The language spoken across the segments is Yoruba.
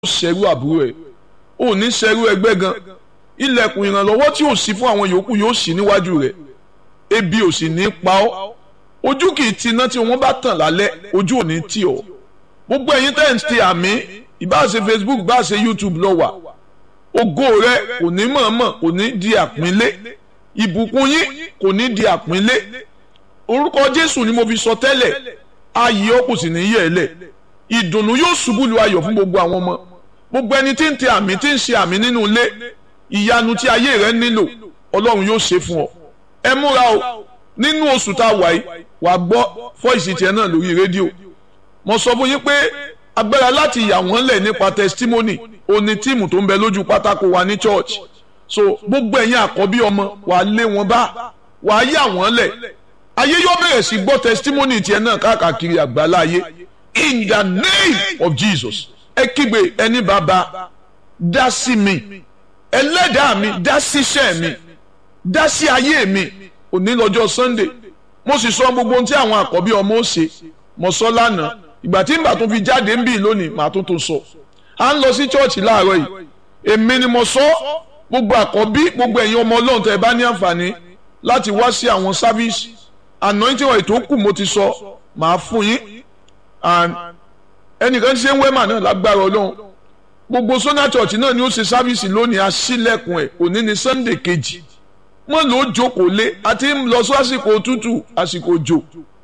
ṣẹrú àbúrò ẹ̀ ò ní ṣẹrú ẹgbẹ́ gan ilẹ̀kùn ìrànlọ́wọ́ tí ò sí fún àwọn yòókù yóò ṣí níwájú rẹ̀ ebi ò sì ní pa ọ́ ojú kì í ti iná tí wọ́n bá tàn lálẹ́ ojú ò ní tì ọ́ gbogbo ẹ̀yin tẹ́ ń ti àmì ìbá ṣe Facebook bá ṣe YouTube lọ wà ògo rẹ kò ní mọ̀ọ́mọ̀ kò ní di àpínlé ìbùkún yín kò ní di àpínlé orúkọ Jésù ni mo fi sọ tẹ́lẹ̀ ayé ọ kò sì ní yẹ̀ ẹ́ lẹ̀ ìdùnnú yóò ṣubú lu ayọ̀ fún gbogbo àwọn ọmọ gbogbo ẹni tí ń ti àmì tí ń ṣe àmì nínú ilé ìyanu tí ayé rẹ nílò Ọlọ́run yóò ṣe fún ọ ẹ múra o nínú oṣù tá a wà yìí wàá gbọ́ fọ́ìsì tiẹ̀ náà lórí rédíò mo sọ fún yín pé agbára láti yà wọ́n lẹ̀ nípa testimony òní tíìmù tó ń bẹ lójú pátákó wa ní church so gbogbo ẹ̀yin àkọ́bí ọmọ wàá lé wọn bá wàá yà wọ́n lẹ̀ ayé yóò bẹ̀rẹ̀ sí gbọ́ testimony tiẹ̀ náà káàkiri àgbáláyé in the name of Jesus ẹ kígbe ẹni bàbá dá sí mi ẹlẹ́dàá mi dá síṣẹ́ mi dá sí ayé mi òní lọ́jọ́ Sunday mo sì sọ gbogbo ohun tí àwọn àkọ́bí ọmọ ó ṣe mo sọ lánàá ìgbà tí ìgbà tó fi jáde ń bì lónìí màá tó tó sọ à ń lọ sí chọ́ọ̀chì láàárọ̀ yìí èmi ni mo sọ gbogbo àkọ́bí gbogbo ẹ̀yin ọmọ ọlọ́run tẹ́ ẹ bá ní àǹfààní láti wá sí àwọn sáfíìsì anointing oil tó kù mo ti sọ màá fún yín and ẹnìkan ṣe ń wẹ́mà náà lágbára ọlọ́run gbogbo sona church náà ni ó ṣe sáfíìsì lónìí aṣílẹ̀kùn ẹ̀ òní ni sunday kejì wọ́n lò ó jókòó lé àti lọ sí àsìkò òtútù àsìkò òjò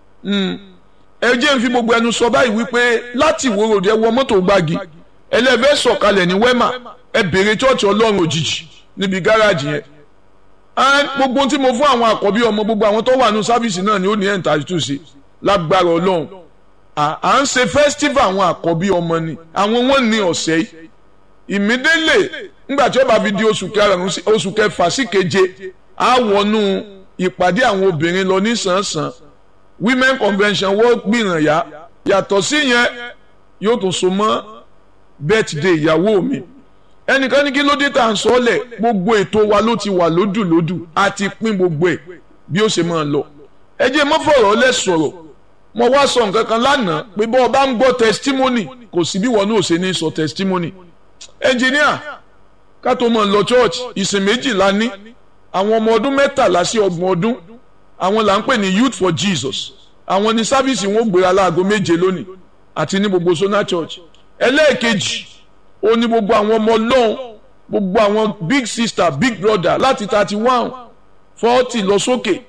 ẹ jẹ́ ń fi gbogbo ẹnu sọ báyìí wípé láti ìwó ròde ẹ wọ mọ́tò gbági ẹlẹ́fẹ́ sọ̀kalẹ̀ ní wẹ́mà ẹ bèrè chọ́ọ̀chì ọlọ́run òjijì níbi gáràjì yẹn gbogbo tí mo fún àwọn àkọ́bí ọmọ gbogbo àwọn tó wà ní sáfíìsì náà ni ó ní ẹ̀ ń tàjú tù sí lágbára ọlọ́run à ń ṣe festival àwọn àkọ́bí ọmọ ni àwọn wọn ní ọ̀sẹ̀ yìí ìmídélè ńgbà tí ó bá fi di oṣù kẹfà sí keje á wọnú ìpàdé àwọn obìnrin lọ ní sàn-sàn women convention wọ́n gbìyànjá yàtọ̀ sí yẹn yóò tún so mọ́ birthday ìyàwó mi ẹnìkan ní kí ló dé tá à ń sọ ọ́lẹ̀ gbogbo ètò wa ló ti wà lódùlódù a ti pín gbogbo ẹ̀ bí ó ṣe máa lọ ẹ jẹ́ mọ́ fọ̀rọ̀ lẹ̀ sọ̀rọ̀ mo wá sọ nǹkan kan lánàá pé bọ́ ọ bá ń gbọ́ testimony kò sí bí wọn náà ṣe ní sọ testimony engineer ká tó mọ̀ lọ church ìsìn méjìlá ní àwọn ọmọ ọdún mẹ́tàlá sí ọgbọ̀n ọdún àwọn là ń pè ní youth for jesus àwọn ní sáfíìsì wọn gbéra láago méje lónìí àti ní gbogbo sona church ẹlẹ́ẹ̀kejì ó ní gbogbo àwọn ọmọ ọlọ́run gbogbo àwọn big sister big brother láti thirty one forty lọ sókè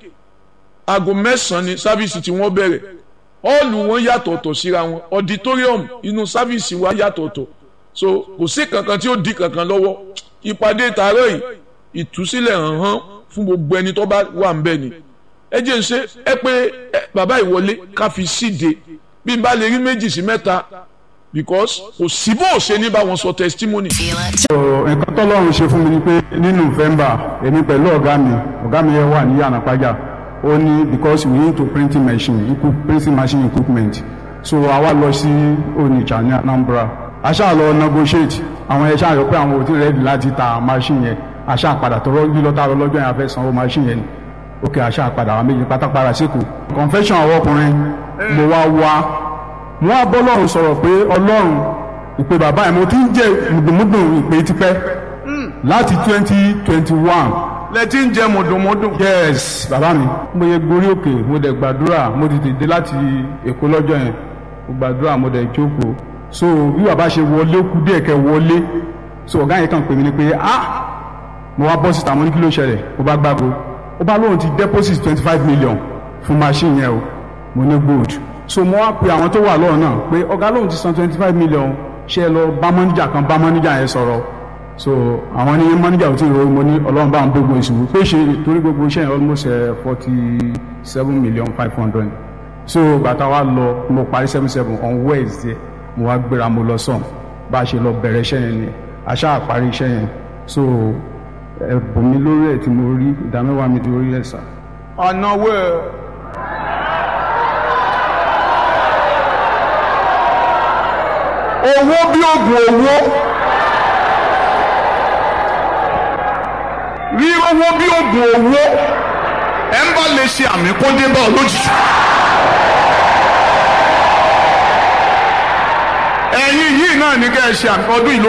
aago mẹ́sàn-án ní sáfíìsì tí wọ́n bẹ̀rẹ̀ ọ́ọ̀lù wọn yàtọ̀ọ̀tọ̀ síra wọn auditorium inú sáfíìsì wa yàtọ̀ọ̀tọ̀ so kò sí kankan tí ó di kankan lọ́wọ́ ìpàdé tààrọ̀ yìí ìtúsílẹ̀ hàn hàn fún gbogbo ẹni tó bá wà ń bẹ̀ ni ẹ jẹ́ ń ṣe ẹ pé bàbá ìwọlé ká fi síde bí n bá lè rí méjì sí mẹ́ta because kò sí bó ṣe ní bá wọn sọ testimony. nǹkan tọ́lọ́run ṣe fún mi ni pé ní november èmi pẹ̀lú ọ̀gá mi ọ̀gá mi yẹn wà ní yànnàpájà ó ní because we need to printing machine printing machine equipment so àwa lọ sí onitsha ní anambra a ṣáà lọ negotiate àwọn ẹ̀ ṣáà yọ pé àwọn ò tí ready láti ta machine yẹn a ṣáà padà tọrọ lílọ́ta lọ́jọ́ yẹn a fẹ́ sanwó machine yẹn ni òkè àṣà padà àwọn méjì pátápátá síkù confession àwọn ọkùnrin mo wá wá mo wá bọ́ lọ́run sọ̀rọ̀ pé ọlọ́run ìpè bàbá ẹ̀ mo ti ń jẹ mùdùmùdù ìpè tipẹ́ láti twenty twenty one. lẹ ti ń jẹ mùdùmùdù. yes bàbá mi mo yẹ gorí òkè mo dẹ̀ gbàdúrà mo ti dìde láti èkó lọ́jọ́ yẹn mo gbàdúrà mo dẹ̀ jókòó so bí bàbá ṣe wọlé kú díẹ̀ kẹ́ wọlé so ọ̀gá yẹn kàn pè mí ni pé ah mo wá bọ́ síta mo ní kí ló ṣẹlẹ̀ mo bá gbàgbó ó bá lóun ti deposit twenty five million fún machine yẹn o mo ní gold so mo wá pe àwọn tó wà lọ́wọ́ náà pé ọ̀gá lóun ti san twenty five million ṣe é lọ bá mọ́níjà kan bá mọ́níjà yẹn sọ̀rọ̀ so àwọn ní mọ́níjà ò tí ì ròyìn mo ní ọlọ́run bá ń gbogbo ìṣòwò pé ṣe torí gbogbo iṣẹ́ yẹn almost forty seven million five hundred so bàtà wa lọ mo parí seven seven on Wednesday mo wá gbéra mo lọ sàn bá a ṣe lọ bẹ̀rẹ̀ iṣẹ́ yẹn ni àṣà àparí iṣẹ́ yẹn so ẹ̀bùn mi lórí ẹ̀ tí mo rí ìdámẹ́wàá mi lórí ẹ̀ sà. ọ̀nà wo owó bí oògùn owó rí owó bí oògùn owó ẹ ń bá lè ṣe àmì kó dé bá ọ lójijì. ẹ̀yin yìí náà ní kẹ́ ẹ ṣe ọdún ìlú